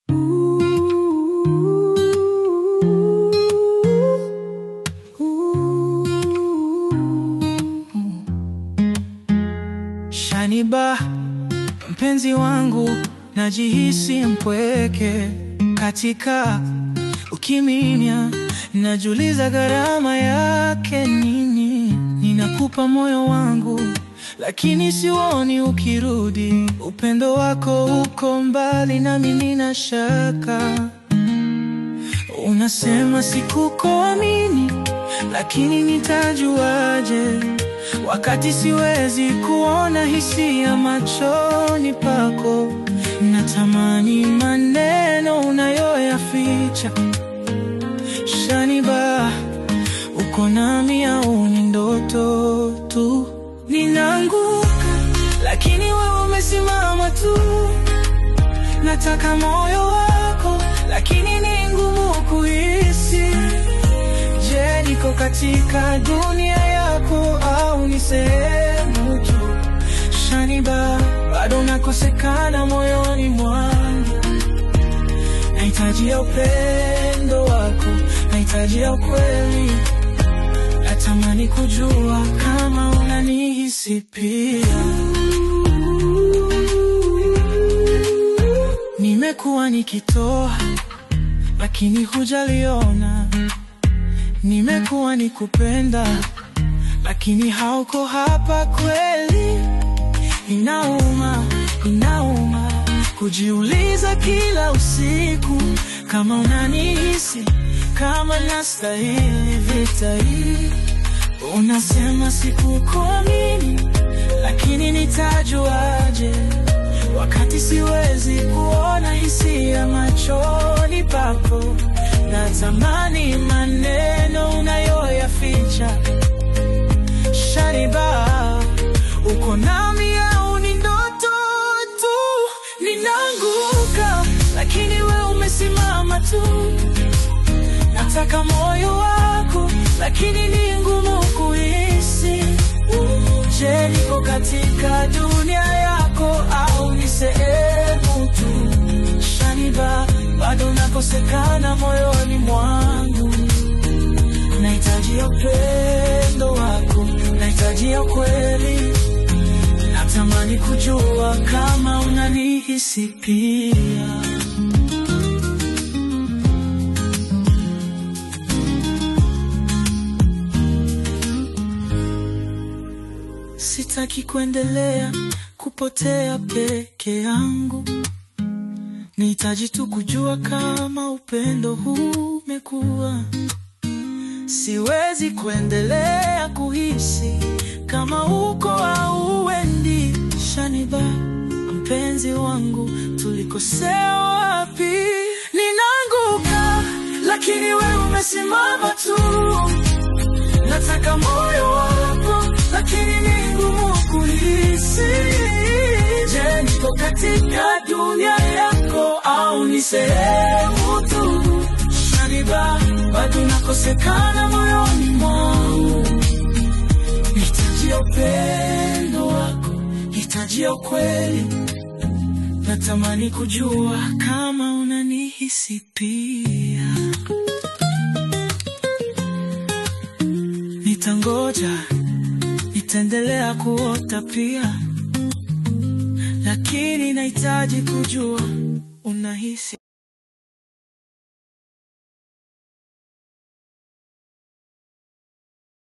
Shaniba, mpenzi wangu, najihisi mpweke katika ukimya, najuliza gharama yake nini? Ninakupa moyo wangu, lakini sioni ukirudi. Upendo wako uko mbali, nami nina shaka. Unasema sikukuamini, lakini nitajuaje wakati siwezi kuona hisia machoni pako? Natamani maneno unayoyaficha. Shaniba, uko nami au ni ndoto tu? Ninaanguka, lakini wewe umesimama tu. Nataka moyo wako, lakini ni ngumu kuhisi. Je, niko katika dunia yako au ni sehemu tu? Shaniba, bado nakosekana moyoni mwangu. Nahitaji ya upendo wako, nahitaji ya ukweli. Natamani kujua kama unanihisi pia. Nimekuwa nikitoa, lakini hujaliona. Nimekuwa nikupenda, lakini hauko hapa kweli. Inauma, inauma kujiuliza kila usiku kama unanihisi, kama nastahili vita hii. Unasema sikukuamini, lakini nitajuaje wakati siwezi kuona hisia machoni pako? Natamani maneno unayoyaficha. Shaniba, uko nami au ni ndoto tu? Ninaanguka, lakini we umesimama tu. Nataka moyo wako, lakini ni ngumu kuhisi. Je, niko katika dunia yako au ni sehemu tu? Shaniba, bado nakosekana moyoni mwangu. Nahitaji ya upendo wako, nahitaji ya kweli. Natamani kujua kama unanihisi pia. Sitaki kuendelea kupotea peke yangu. Nihitaji tu kujua kama upendo huu umekuwa. Siwezi kuendelea kuhisi kama uko au uendi. Shaniba, mpenzi wangu, tulikosea wapi? Ninaanguka, lakini wewe umesimama tu. Nataka moyo wako, lakini ni ngumu kuhisi. Je, niko katika dunia yako au ni sehemu tu? Shaniba, bado nakosekana moyoni mwangu. Nahitaji ya upendo wako, nahitaji ya ukweli. Natamani kujua kama unanihisi pia. Nitangoja, nitaendelea kuota pia, lakini nahitaji kujua unahisi